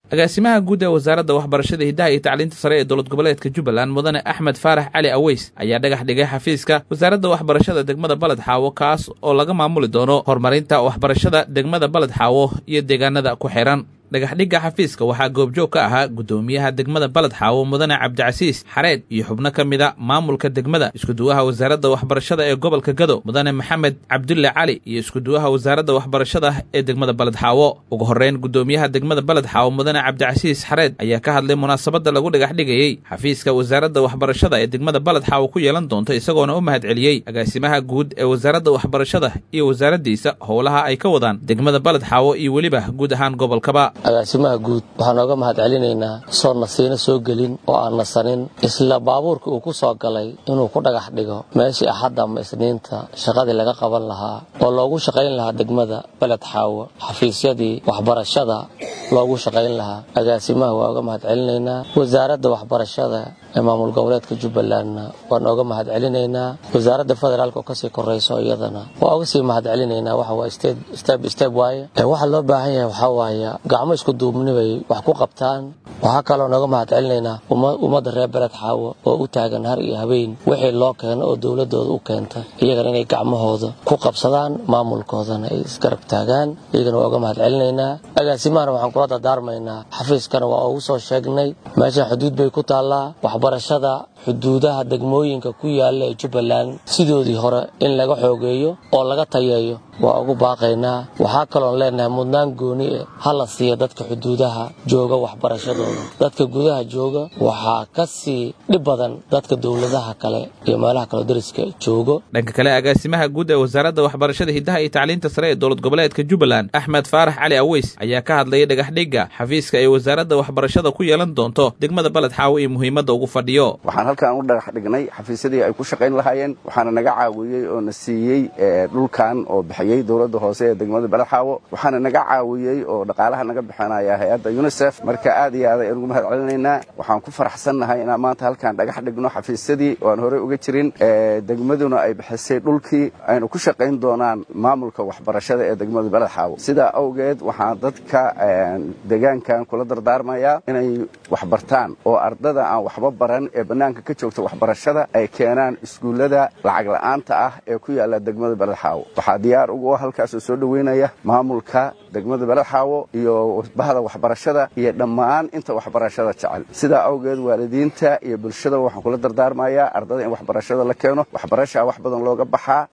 agaasimaha guud ee wasaaradda waxbarashada hiddaha iyo tacliinta sare ee dowlad goboleedka jubbaland mudane axmed faarax cali aweys ayaa dhagax dhigay xafiiska wasaaradda waxbarashada degmada baled xaawo kaas oo laga maamuli doono horumarinta waxbarashada degmada baled xaawo iyo deegaanada ku xihan dhagaxdhigga xafiiska waxaa goobjoog ka ahaa guddoomiyaha degmada baled xaawo mudane cabdicasiis xareed iyo xubno ka mida maamulka degmada iskuduwaha wasaaradda waxbarashada ee gobolka gado mudane maxamed cabdulle cali iyo iskuduwaha wasaaradda waxbarashada ee degmada baled xaawo ugu horreyn guddoomiyaha degmada baled xaawo mudane cabdicasiis xareed ayaa ka hadlay munaasabadda lagu dhagaxdhigayey xafiiska wasaaradda waxbarashada ee degmada baled xaawo ku yeelan doonto isagoona u mahad celiyey agaasimaha guud ee wasaaradda waxbarashada iyo wasaaraddiisa howlaha ay ka wadaan degmada baled xaawo iyo weliba guud ahaan gobolkaba agaasimaha guud waxaan ooga mahad celinaynaa soo nasiino soo gelin oo aan nasanin isla baabuurka uu ku soo galay inuu ku dhagax dhigo meeshii axadda ama isniinta shaqadii laga qaban lahaa oo loogu shaqayn lahaa degmada beled xaawo xafiisyadii waxbarashada loogu shaqayn lahaa agaasimaha waa oga mahad celinaynaa wasaaradda waxbarashada ee maamul goboleedka jubbalandna waan ooga mahad celinaynaa wasaaradda federaalk oo kasii korayso iyadana waa oga sii mahad celinaynaa waxa steb steb waaye waxa loo baahan yahay waxaa waaye gacmo isku duubni bay wax ku qabtaan waxaa kaloo nooga mahad celinaynaa ummadda reer beled xaawo oo u taagan har iyo habeen wixii loo keeno oo dowladooda u keenta iyagana inay gacmahooda ku qabsadaan maamulkoodana ay isgarab taagaan iyagana waa oga mahad celinaynaa agaasimahana waxaan kula dardaarmaynaa xafiiskana waa ugu soo sheegnay meeshan xuduud bay ku taallaa waxbarashada xuduudaha degmooyinka ku yaalla ee jubbaland sidoodii hore in laga xoogeeyo oo laga tayeeyo waa ugu baaqaynaa waxaa kaloon leenahay mudnaan gooni e ha la siiya dadka xuduudaha jooga waxbarashadooda dadka gudaha jooga waxaa ka sii dhib badan dadka dowladaha kale iyo meelaha kaleo dariska joogo dhanka kale agaasimaha guud ee wasaaradda waxbarashada hiddaha iyo tacliinta sare ee dowlad goboleedka jubbaland axmed faarax cali aweys ayaa ka hadlayay dhagaxdhigga xafiiska ay wasaaradda waxbarashada ku yeelan doonto degmada baled xaawo iyo muhiimadda ugu fadhiyo waxaan halkaan u dhagax dhignay xafiisyadii ay ku shaqayn lahaayeen waxaana naga caawiyey oo na siiyey dhulkan oo bixiyey dowladda hoose ee degmada baled xaawo waxaana naga caawiyey oo dhaqaalaha naga bixinaya hay-adda unisef marka aad iyo aad ayaan ugu mahad celinaynaa waxaan ku faraxsannahay inaan maanta halkaan dhagax dhigno xafiisyadii oo aan horey uga jirin degmaduna ay bixisay dhulkii aynu ku shaqayn doonaan maamulka waxbarashada ee degmada baled xaawo sidaa awgeed waxaan dadka deegaankan kula dardaarmayaa inay waxbartaan oo ardada aan waxba baran ee bannaanka ka joogta waxbarashada ay keenaan iskuullada lacag la'aanta ah ee ku yaalla degmada baled xaawo waxaa diyaar ugu ah halkaasoo soo dhoweynaya maamulka degmada baled xaawo iyo bahda waxbarashada iyo dhammaan inta waxbarashada jecel sidaa awgeed waalidiinta iyo bulshada waxaan kula dardaarmayaa ardada in waxbarashada la keeno waxbarashaa wax badan looga baxaa